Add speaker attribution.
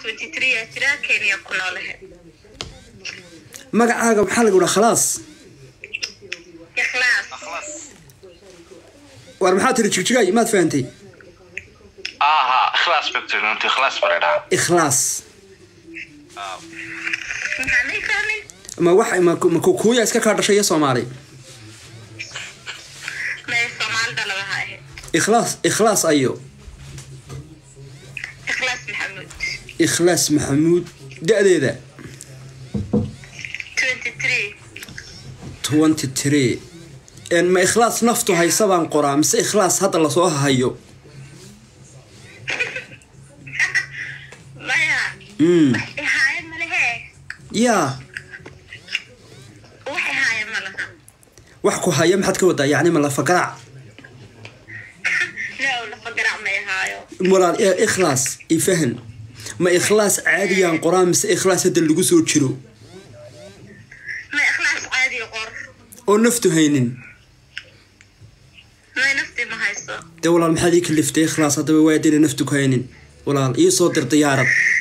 Speaker 1: twenty three aa jira kenya ku noolahe
Speaker 2: magacaaga maxaa lagu dhaha khalaas
Speaker 1: ikhlaas
Speaker 3: akhlas
Speaker 2: war maxaa tiri jigjigay maad fahantay
Speaker 3: aha ikhlas bacteria ikhlas barada
Speaker 2: ikhlaas
Speaker 1: maxaa may fahmin
Speaker 2: ma wax ma ma kukuuya iska kaa dhashay iyo soomaali
Speaker 1: may soomaalida laga haahe
Speaker 2: ikhlaas ikhlaas ayo
Speaker 1: ikhlaas maxamuud
Speaker 2: ikhlaas maxamuud da-deeda
Speaker 1: twenty three
Speaker 2: twenty three ma ikhlaas naftu haysa baan qoraa mise ikhlaas hadda lasoo hayo
Speaker 1: maya
Speaker 2: mm.
Speaker 1: ihaaye malehe
Speaker 2: yaa
Speaker 1: wax ihaaye malaha
Speaker 2: wax ku haya maxaad ka wadaa yacni ma lafagaraac
Speaker 1: no lafa garac may ahaayo
Speaker 2: walaal ee ikhlaas ifahan ma ikhlaas caadiyaan qoraa mise ikhlaas hadda lagu soo jiro
Speaker 1: ma ikhlaas caadi qor
Speaker 2: oo naftu haynin
Speaker 1: may nafti ma hayso
Speaker 2: dee walaal maxaad ii kaliftay ikhlaas haddaba waa dina naftu ku haynin walaal ii soo dir diyaarad